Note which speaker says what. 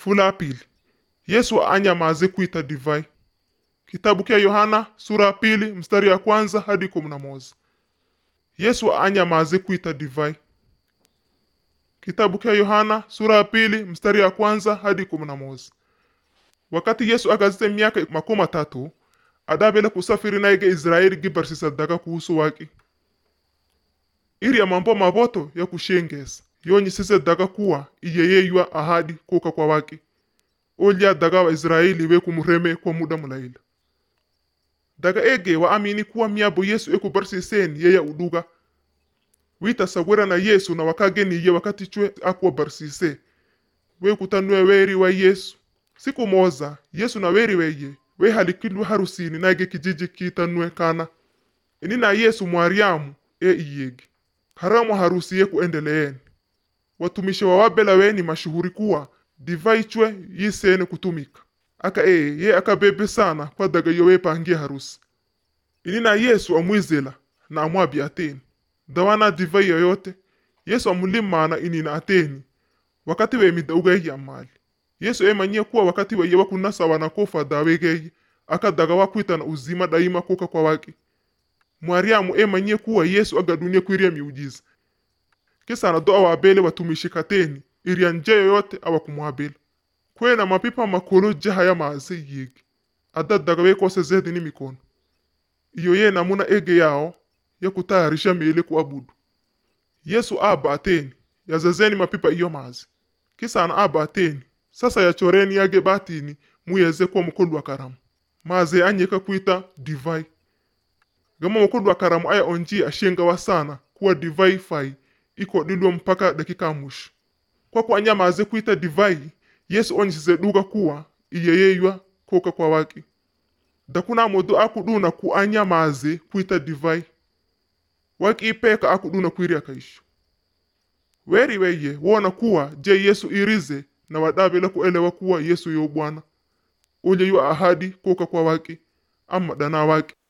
Speaker 1: Fula ya pili Yesu anyamaze kuita divai. Kitabu kya Yohana sura ya pili mstari ya kwanza hadi kumi na moja. Yesu anyamaze kuita divai. Kitabu kya Yohana sura ya pili mstari ya kwanza hadi kumi na moja. Wakati Yesu agazite miaka makumi matatu adabele kusafiri naige Israeli gibarsisa daga kuhusu waki iri ya mambo maboto ya kushengesa yonyisise daga kuwa iyeyeywa ahadi kuka kwa waki olya daga wa Israeli we kumureme kwa muda mulaila daga ege wa amini kuwa miabo Yesu ekubarsiseni yeya uduga witasawira na Yesu na wakageniye wakati chwe akuwa barsise we kutanue weri wa Yesu siku moza Yesu na weri weye we halikilwe harusini naige kijiji kitanue kana ini na Yesu mwariamu e iyegi haramu harusi ye kuendeleeni watumishi wa wabela weni mashuhuri kuwa divai chwe yisene kutumika aka ee ye akabebe sana kwa daga yo wepangia harusi ini na Yesu amwizela na amwabi ateni dawana divai yoyote Yesu amulimana ini na ateni wakati wemida ugeyi amali Yesu emanyie kuwa wakati weye wakunasa wanakofa dawegeyi aka daga wakwitana uzima daima kuka kwa waki mwariamu emanyie kuwa Yesu agadunia kwiria miujiza kisana do awabele watumishi kateni iria nje yoyote awakumwabela kwena mapipa makulu jaha ya maze yigi adadaga wekose zedi ni mikono iyo ye namuna ege yao ya kutayarisha miili kuabudu Yesu aba ateni yazazeni mapipa iyo mazi kisana aba ateni sasa yachoreni yage batini muyeze kwa mukulu wa karamu maze anyeka kuita divai gama mukulu wa karamu aya onji ashengawa sana kuwa divai fai iko dilwa mpaka dakika ya mwisho kwa kuanya maze kuita divai yesu onyisize duga kuwa iyeyeywa koka kwa waki dakuna modu akuduna ku anya maze kuita divai waki ipeka akuduna kwiria kaisho weri weye wona kuwa je yesu irize na wadabela kuelewa kuwa yesu yo bwana uje yu ahadi koka kwa waki ama dana waki